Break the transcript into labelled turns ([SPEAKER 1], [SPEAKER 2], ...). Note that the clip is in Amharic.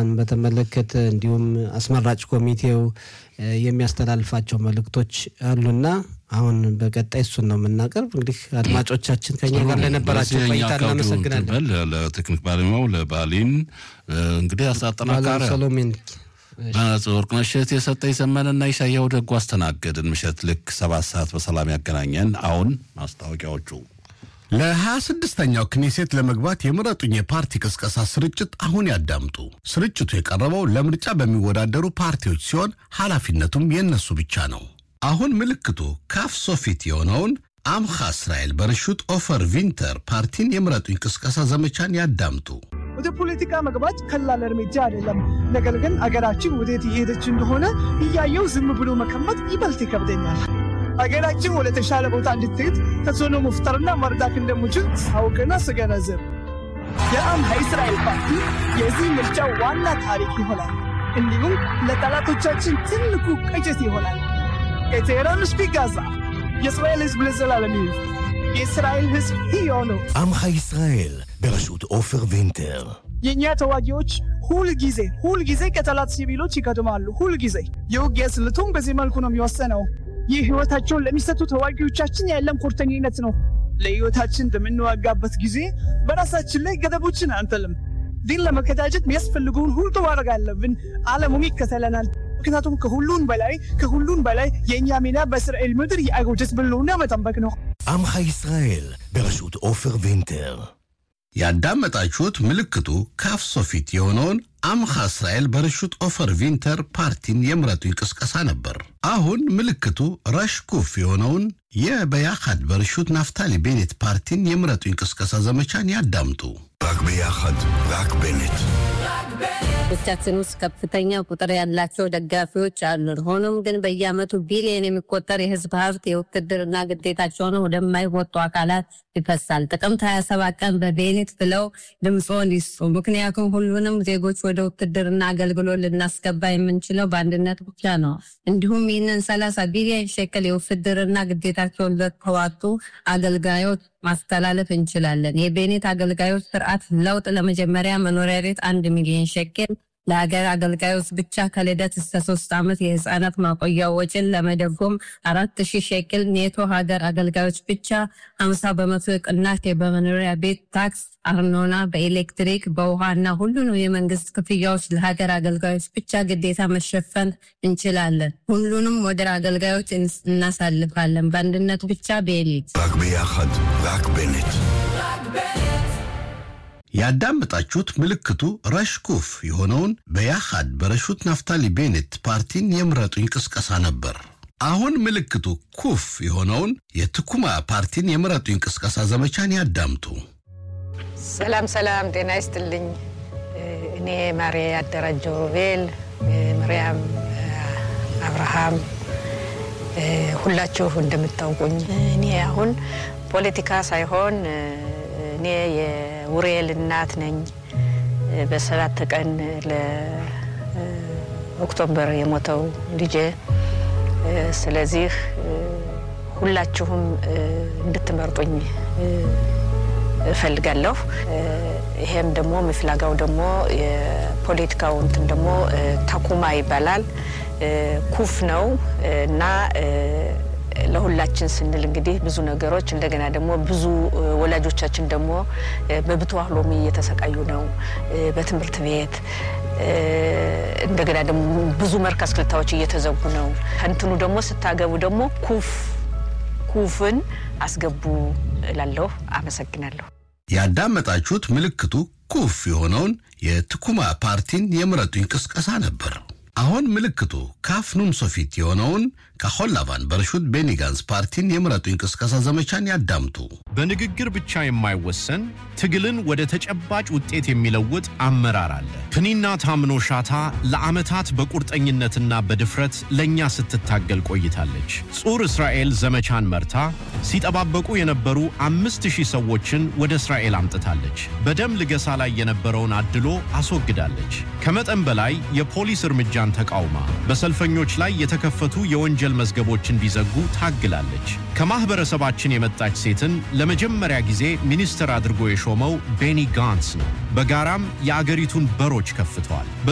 [SPEAKER 1] ቅስቀሳን በተመለከተ እንዲሁም አስመራጭ ኮሚቴው የሚያስተላልፋቸው መልእክቶች አሉና አሁን በቀጣይ እሱን ነው የምናቀርብ። እንግዲህ አድማጮቻችን ከኛ ጋር ለነበራቸው ቆይታ እናመሰግናለን።
[SPEAKER 2] ለቴክኒክ ባለሙያው ለባሊን እንግዲህ አጠናካሪ
[SPEAKER 1] ሰሎሜን
[SPEAKER 2] ወርቅነሽ የሰጠኝ ዘመንና ኢሳያው ደጉ አስተናገድን። ምሽት ልክ ሰባት ሰዓት በሰላም ያገናኘን። አሁን ማስታወቂያዎቹ
[SPEAKER 3] ለሀያ ስድስተኛው ክኔሴት ለመግባት የምረጡኝ የፓርቲ ቅስቀሳ ስርጭት አሁን ያዳምጡ። ስርጭቱ የቀረበው ለምርጫ በሚወዳደሩ ፓርቲዎች ሲሆን ኃላፊነቱም የእነሱ ብቻ ነው። አሁን ምልክቱ ካፍ ሶፊት የሆነውን አምኻ እስራኤል በርሹት ኦፈር ቪንተር ፓርቲን የምረጡኝ ቅስቀሳ ዘመቻን ያዳምጡ።
[SPEAKER 4] ወደ ፖለቲካ መግባት ቀላል እርምጃ አይደለም። ነገር ግን አገራችን ወዴት እየሄደች እንደሆነ እያየው ዝም ብሎ መቀመጥ ይበልጥ ይከብደኛል። አገራችን ወደ ተሻለ ቦታ እንድትሄድ ተጽዕኖ መፍጠርና መርዳት እንደምችል ሳውቅና ስገነዘብ የአምሃ እስራኤል ፓርቲ የዚህ ምርጫ ዋና ታሪክ ይሆናል። እንዲሁም ለጠላቶቻችን ትልቁ ቅጭት ይሆናል። ከቴህራን እስከ ጋዛ የእስራኤል ሕዝብ ለዘላለም ይኑር። የእስራኤል ሕዝብ ሕያው ነው።
[SPEAKER 5] עמך ישראל בראשות עופר וינטר.
[SPEAKER 4] የእኛ ተዋጊዎች ሁል ጊዜ ሁል ጊዜ ከጠላት ሲቪሎች ይቀድማሉ። ሁል ጊዜ የውጊያ ስልቱም በዚህ መልኩ ነው የሚወሰነው። ይህ ሕይወታቸውን ለሚሰጡ ተዋጊዎቻችን ያለን ቁርጠኝነት ነው። ለሕይወታችን በምንዋጋበት ጊዜ በራሳችን ላይ ገደቦችን አንጥልም። ድል ለመቀዳጀት የሚያስፈልገውን ሁሉ ማድረግ አለብን። ዓለሙም ይከተለናል። ምክንያቱም ከሁሉን በላይ ከሁሉን በላይ የእኛ ሚና በእስራኤል ምድር የአይሁድ ሕልውና መጠበቅ ነው።
[SPEAKER 5] עמך ישראל בראשות עופר וינטר.
[SPEAKER 3] ያዳመጣችሁት ምልክቱ ካፍ ሶፊት የሆነውን አምኻ እስራኤል በርሹት ኦፈር ቪንተር ፓርቲን የምረጡኝ ቅስቀሳ ነበር። አሁን ምልክቱ ረሽኩፍ የሆነውን የበያኻድ በርሹት ናፍታሊ ቤኔት ፓርቲን የምረጡኝ ቅስቀሳ ዘመቻን ያዳምጡ።
[SPEAKER 5] רק ביחד, רק בנט.
[SPEAKER 6] ቻችን ውስጥ ከፍተኛ ቁጥር ያላቸው ደጋፊዎች አሉን። ሆኖም ግን በየዓመቱ ቢሊዮን የሚቆጠር የህዝብ ሀብት የውትድርና ግዴታቸውን ወደማይወጡ አካላት ይፈሳል። ጥቅምት 27 ቀን በቤኔት ብለው ድምፆን ይስጡ። ምክንያቱም ሁሉንም ዜጎች ወደ ውትድርና አገልግሎት ልናስገባ የምንችለው በአንድነት ብቻ ነው። እንዲሁም ይህንን 30 ቢሊዮን ሸክል የውትድርና ግዴታቸውን ለተዋጡ አገልጋዮች ማስተላለፍ እንችላለን። የቤኔት አገልጋዮች ስርዓት ለውጥ ለመጀመሪያ መኖሪያ ቤት አንድ ሚሊዮን ሸክል ለሀገር አገልጋዮች ብቻ ከልደት እስከ ሶስት ዓመት የህፃናት ማቆያ ወጪን ለመደጎም አራት ሺህ ሸክል ኔቶ ሀገር አገልጋዮች ብቻ ሀምሳ በመቶ ቅናሽ በመኖሪያ ቤት ታክስ፣ አርኖና፣ በኤሌክትሪክ በውሃ እና ሁሉንም የመንግስት ክፍያዎች ለሀገር አገልጋዮች ብቻ ግዴታ መሸፈን እንችላለን። ሁሉንም ወደ አገልጋዮች እናሳልፋለን። በአንድነት ብቻ ቤሊት
[SPEAKER 5] רק ביחד, רק בנט.
[SPEAKER 3] ያዳመጣችሁት ምልክቱ ረሽኩፍ የሆነውን በያኻድ በረሹት ናፍታሊ ቤኔት ፓርቲን የምረጡኝ ቅስቀሳ ነበር። አሁን ምልክቱ ኩፍ የሆነውን የትኩማ ፓርቲን የምረጡኝ ቅስቀሳ ዘመቻን ያዳምጡ።
[SPEAKER 7] ሰላም ሰላም፣ ጤና ይስጥልኝ። እኔ ማሬ ያደራጀው ሮቤል፣ ምርያም አብርሃም፣ ሁላችሁ እንደምታውቁኝ እኔ አሁን ፖለቲካ ሳይሆን እኔ የውሬል እናት ነኝ። በሰባት ቀን ለኦክቶበር የሞተው ልጄ። ስለዚህ ሁላችሁም እንድትመርጡኝ እፈልጋለሁ። ይሄም ደግሞ ምፍላጋው ደግሞ የፖለቲካው እንትን ደግሞ ታኩማ ይባላል። ኩፍ ነው እና ለሁላችን ስንል እንግዲህ ብዙ ነገሮች እንደገና ደግሞ ብዙ ወላጆቻችን ደግሞ በብትዋህ ሎሚ እየተሰቃዩ ነው። በትምህርት ቤት እንደገና ደግሞ ብዙ መርከዝ ክልታዎች እየተዘጉ ነው። እንትኑ ደግሞ ስታገቡ ደግሞ ኩፍ ኩፍን አስገቡ እላለሁ። አመሰግናለሁ።
[SPEAKER 3] ያዳመጣችሁት ምልክቱ ኩፍ የሆነውን የትኩማ ፓርቲን የምረጡኝ ቅስቀሳ ነበር። አሁን ምልክቱ ካፍ ኑን ሶፊት የሆነውን ከሆላቫን በርሹት ቤኒ ጋንስ ፓርቲን የምረጡኝ ቅስቀሳ ዘመቻን ያዳምጡ።
[SPEAKER 8] በንግግር ብቻ የማይወሰን ትግልን ወደ ተጨባጭ ውጤት የሚለውጥ አመራር አለ። ፕኒና ታምኖ ሻታ ለዓመታት በቁርጠኝነትና በድፍረት ለእኛ ስትታገል ቆይታለች። ጹር እስራኤል ዘመቻን መርታ ሲጠባበቁ የነበሩ አምስት ሺህ ሰዎችን ወደ እስራኤል አምጥታለች። በደም ልገሳ ላይ የነበረውን አድሎ አስወግዳለች። ከመጠን በላይ የፖሊስ እርምጃን ተቃውማ በሰልፈኞች ላይ የተከፈቱ የወንጀል መዝገቦች እንዲዘጉ ታግላለች። ከማኅበረሰባችን የመጣች ሴትን ለመጀመሪያ ጊዜ ሚኒስትር አድርጎ የሾመው ቤኒ ጋንስ ነው። በጋራም የአገሪቱን በሮች ከፍተዋል።